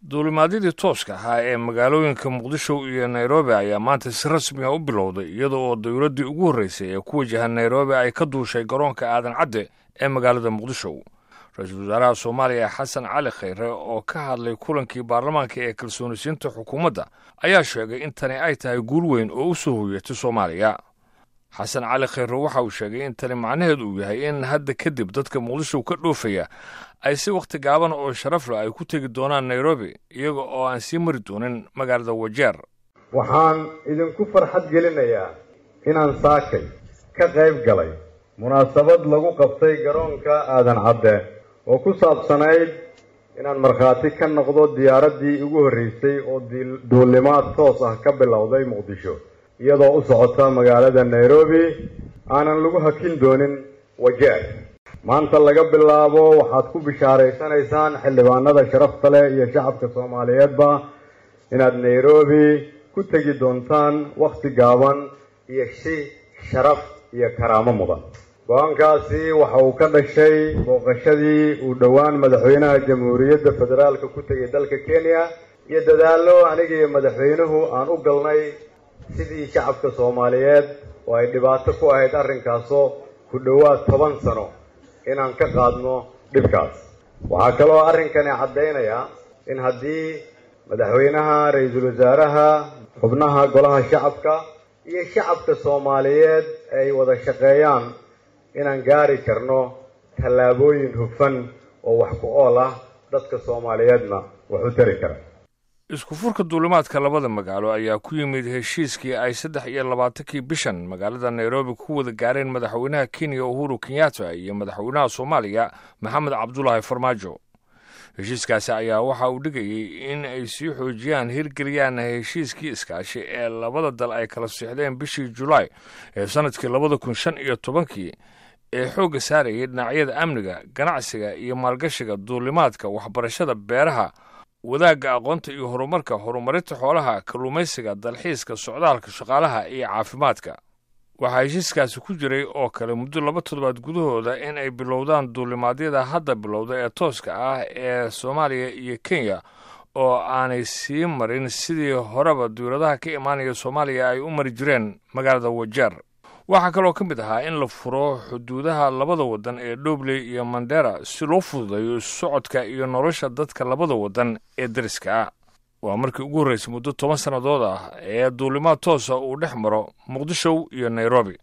duulimaadyadii tooska ahaa ee magaalooyinka muqdisho iyo nairobi ayaa maanta si rasmi ah u bilowday iyada oo dowladdii ugu horreysay ee ku wajahan nairobi ay ka duushay garoonka aadan cadde ee magaalada muqdisho ra-iisul wasaaraha soomaaliya xasan cali khayre oo ka hadlay kulankii baarlamaanka ee kalsoonisiinta xukuumadda ayaa sheegay in tani ay tahay guul weyn oo u soo hoyatay soomaaliya xasan cali khayre waxa uu sheegay in tani macnaheedu uu yahay in hadda kadib dadka muqdisho ka dhoofaya ay si wakhti gaaban oo sharaf leh ay ku tegi doonaan nairobi iyaga oo aan sii mari doonin magaalada wajeer waxaan idinku farxad gelinayaa inaan saakay ka qayb galay munaasabad lagu qabtay garoonka aadan cadde oo ku saabsanayd inaan markhaati ka noqdo diyaaraddii ugu horreysay oo duulimaad toos ah ka bilowday muqdisho iyadoo u socota magaalada nairobi aanan lagu hakin doonin wajeer maanta laga bilaabo waxaad ku bishaaraysanaysaan xildhibaanada sharafta leh iyo shacabka soomaaliyeedba inaad nairobi ku tegi doontaan wakhti gaaban iyo si sharaf iyo karaamo mudan go-aankaasi waxa uu ka dhashay booqashadii uu dhowaan madaxweynaha jamhuuriyadda federaalka ku tegay dalka kenya iyo dadaallo aniga iyo madaxweynuhu aan u galnay sidii shacabka soomaaliyeed oo ay dhibaato ku ahayd arrinkaasoo ku dhowaad toban sano inaan ka qaadno dhibkaas waxaa kaloo arrinkani caddaynayaa in haddii madaxweynaha ra-iisul wasaaraha xubnaha golaha shacabka iyo shacabka soomaaliyeed ay wada shaqeeyaan inaan gaari karno tallaabooyin hufan oo wax ku ool ah dadka soomaaliyeedna wax u tari kara isku furka duulimaadka labada magaalo ayaa ku yimid heshiiskii ay saddex iyo labaatankii bishan magaalada nairobi ku wada gaareen madaxweynaha kenya uhuru kenyatta iyo madaxweynaha soomaaliya maxamed cabdulaahi farmaajo heshiiskaasi ayaa waxa uu dhigayey in ay sii xoojiyaan hirgeliyaan heshiiskii iskaashi ee labada dal ay kala siixdeen bishii julaay ee sannadkii labada kun shan iyo tobankii ee xoogga saarayay dhinacyada amniga ganacsiga iyo maalgashiga duulimaadka waxbarashada beeraha wadaagga aqoonta iyo horumarka horumarinta xoolaha kalluumaysiga dalxiiska socdaalka shaqaalaha iyo caafimaadka waxaa heshiiskaasi ku jiray oo kale muddo laba toddobaad gudahooda in ay bilowdaan duulimaadyada hadda bilowda ee tooska ah ee soomaaliya iyo kenya oo aanay sii marin sidii horeba dowladaha ka imaanaya soomaaliya ay u mari jireen magaalada wajeer waxaa kaloo ka mid ahaa in la furo xuduudaha labada waddan ee dhobley iyo mandera si loo fududeeyo socodka iyo nolosha dadka labada waddan ee dariska ah waa markii ugu horreysay muddo toban sannadood ah ee duulimaad toosa uu dhex maro muqdisho iyo nairobi